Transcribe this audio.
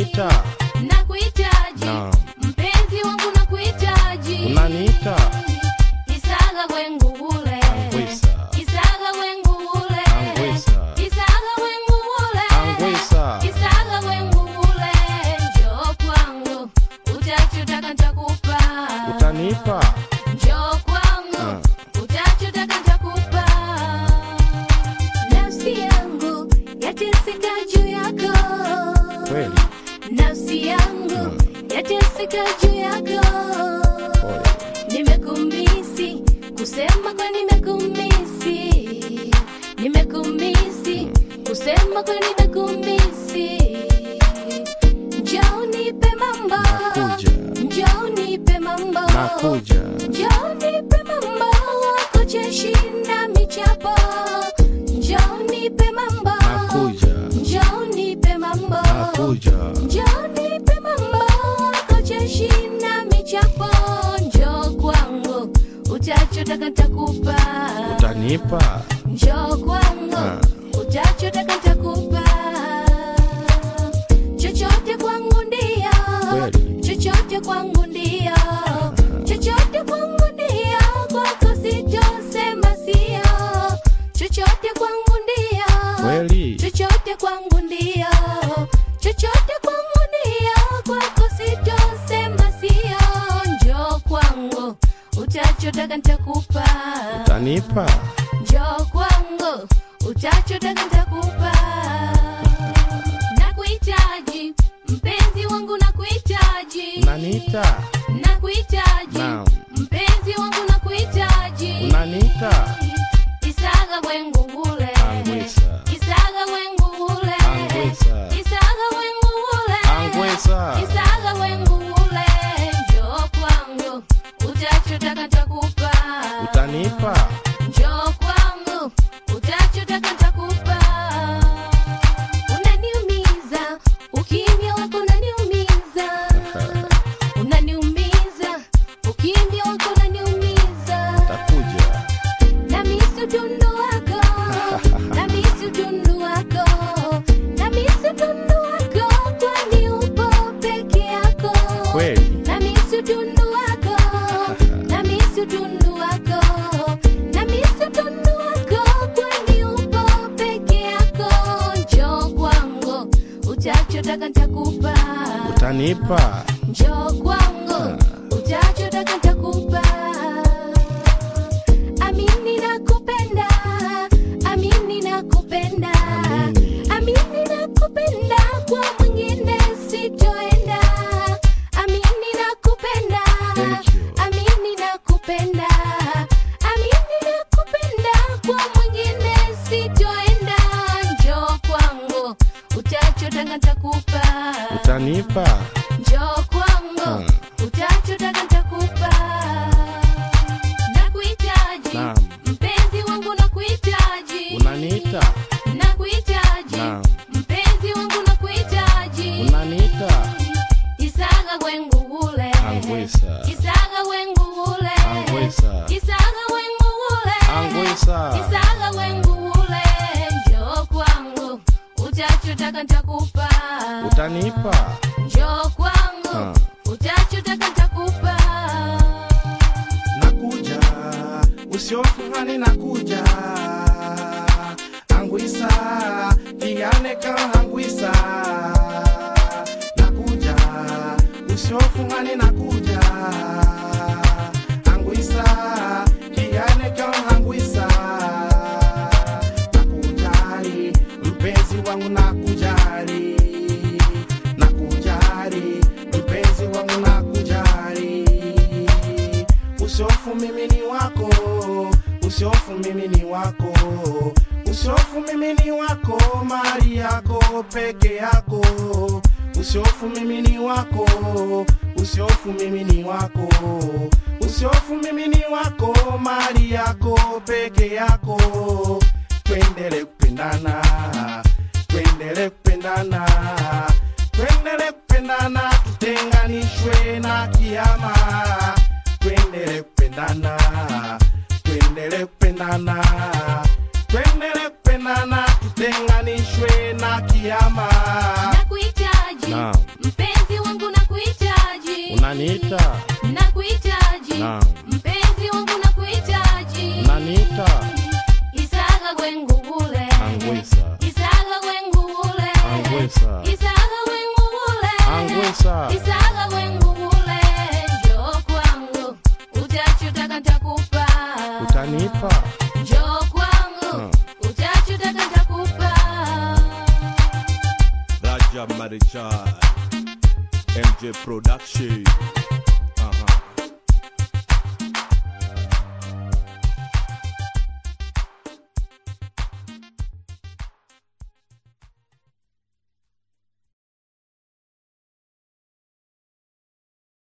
unaniita nakuhitaji Naam. mpenzi wangu nakuhitaji unaniita isaga wengu ule Angwisa. isaga wengu ule Angwisa. isaga wengu ule Angwisa. isaga wengu ule njoo kwangu utachotaka nitakupa utanipa njoo kwangu utachotaka nitakupa nafsi yangu yateseka juu yako kweli nafsi yangu yateseka juu yako pole nimekumisi kusema kwa nimekumisi nimekumisi kusema kwa nimekumisi njoo nipe mambo Nakuja. njoo nipe mambo nakuja njoo nipe mambo wako cheshinda michapo njoo nipe mambo nakuja njoo nipe mambo nakuja njoo nipe mambo wako cheshinda michapo njoo kwangu utachotaka nitakupa utanipa njoo kwangu Ah. utachotaka nitakupa chochote kwangu ndio Kweli. chochote kwangu ndio chochote kwangu ndio kwako sitosema sio chochote kwangu ndio kweli chochote kwangu ndio chochote kwangu ndio kwako sitosema sio njoo kwangu utachotaka nitakupa utanipa njoo kwangu utachotaka nitakupa nakuhitaji mpenzi wangu nakuhitaji unaniita nakuhitaji Naam. mpenzi wangu nakuhitaji unaniita isaga wengu ule Angwisa. isaga wengu ule Angwisa. isaga wengu ule Angwisa. isaga wengu ule njoo kwangu utachotaka nitakupa utanipa njoo kwangu utachotaka nitakupa unaniumiza ukimya wako unaniumiza unaniumiza ukimya wako unaniumiza takuja namisi utundu wako namisi utundu wako namisi utundu wako kwani upo peke yako kweli namisi utundu wako namisi utundu wako namisi utundu wako kwani upo peke yako njoo kwangu utachotaka nitakupa utanipa njoo kwangu utachotaka nitakupa amini nakupenda amini nakupenda Amini. amini nakupenda kwa mwingine sitoenda amini nakupenda Thank you. amini nakupenda amini nakupenda kwa mwingine sitoenda njoo kwangu utachotaka nitakupa utanipa njoo kwangu Hmm. utachotaka nitakupa nakuhitaji Naam. mpenzi wangu nakuhitaji unaniita nakuhitaji Naam. mpenzi wangu nakuhitaji unaniita isaga wengu ule Angwisa. isaga wengu ule Angwisa. isaga wengu ule Angwisa. isaga wengu ule njoo kwangu utachotaka nitakupa utanipa njoo kwangu Ah. utachotaka nitakupa nakuja usiofungani nakuja angwisa kiane kama angwisa nakuja usiofungani nakuja angwisa kiane kama angwisa nakujali mpenzi wangu nakujali nakujali mpenzi wangu nakujali usiofu mimi ni wako usiofu mimi ni wako usiofu mimi ni wako mali yako peke yako usiofu mimi ni wako usiofu mimi ni wako usiofu mimi ni wako mali yako peke yako twendele kupendana twendele kupendana twendele kupendana tutenganishwe na kiama twendele kupendana twendele kupendana twendele kupendana tutenganishwe na kiama nakuhitaji Naam. utanipa njoo kwangu utachotaka nitakupa Raja Marichal MJ Production